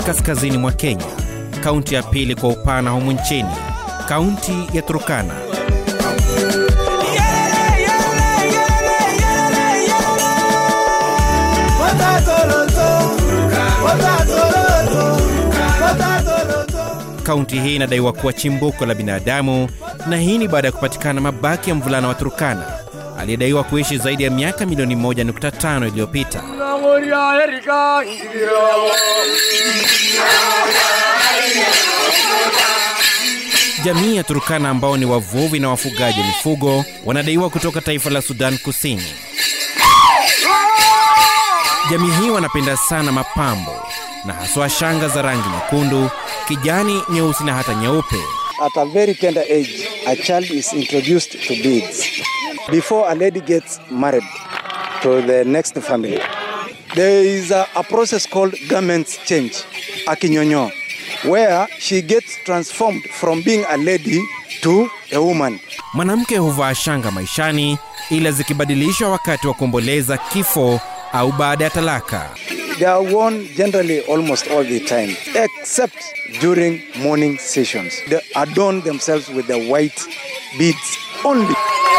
kaskazini mwa Kenya, kaunti ya pili kwa upana humu nchini, kaunti ya Turkana. Kaunti hii inadaiwa kuwa chimbuko la binadamu, na hii ni baada ya kupatikana mabaki ya mvulana wa Turkana aliyedaiwa kuishi zaidi ya miaka milioni 1.5 iliyopita. Jamii ya Turkana ambao ni wavuvi na wafugaji wa mifugo wanadaiwa kutoka taifa la Sudan Kusini. Jamii hii wanapenda sana mapambo na haswa shanga za rangi nyekundu, kijani, nyeusi na hata nyeupe. At a very tender age, a child is introduced to beads before a lady gets married to the next family. There is a, a process called garments change, akinyonyo, where she gets transformed from being a lady to a woman. Mwanamke huvaa shanga maishani, ila zikibadilishwa wakati wa kuomboleza kifo au baada ya talaka. They are worn generally almost all the time, except during mourning sessions. They adorn themselves with the white beads only.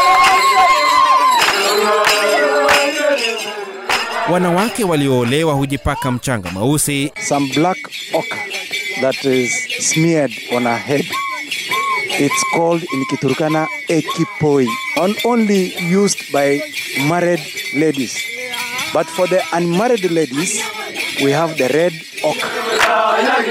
Wanawake walioolewa hujipaka mchanga mweusi Some black ochre that is smeared on her head. It's called in Kiturkana ekipoi, and only used by married ladies. But for the unmarried ladies, we have the red ochre.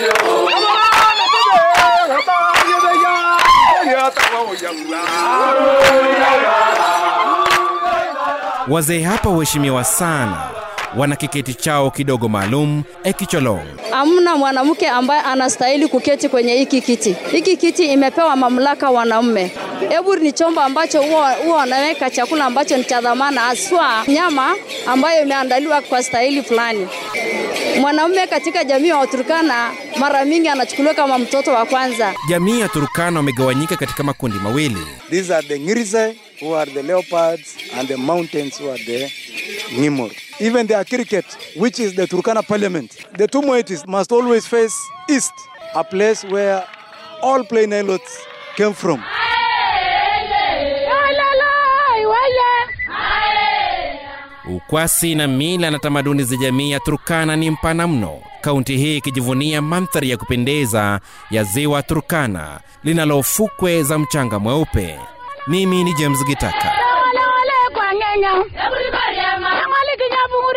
Wazee hapa huheshimiwa sana, wana kiketi chao kidogo maalum ekicholong. Hamna mwanamke ambaye anastahili kuketi kwenye hiki kiti. Hiki kiti imepewa mamlaka wanaume. Hebu ni chombo ambacho huwa huwa wanaweka chakula ambacho ni cha dhamana, haswa nyama ambayo imeandaliwa kwa stahili fulani. Mwanaume katika jamii ya Waturkana mara mingi anachukuliwa kama mtoto wa kwanza. Jamii ya Turkana wamegawanyika katika makundi mawili. These are the Ngirize, who are the leopards, and the mountains, who are the Nimor. Even the Akiriket, which is the Turkana parliament. The two moieties must always face east, a place where all plain islets came from. Ukwasi na mila na tamaduni za jamii ya Turkana ni mpana mno, kaunti hii ikijivunia mandhari ya kupendeza ya ziwa Turkana linalo fukwe za mchanga mweupe. Mimi ni James Gitaka. Wale wale kwa ngenya. Everybody ama. Ngamali kinyabu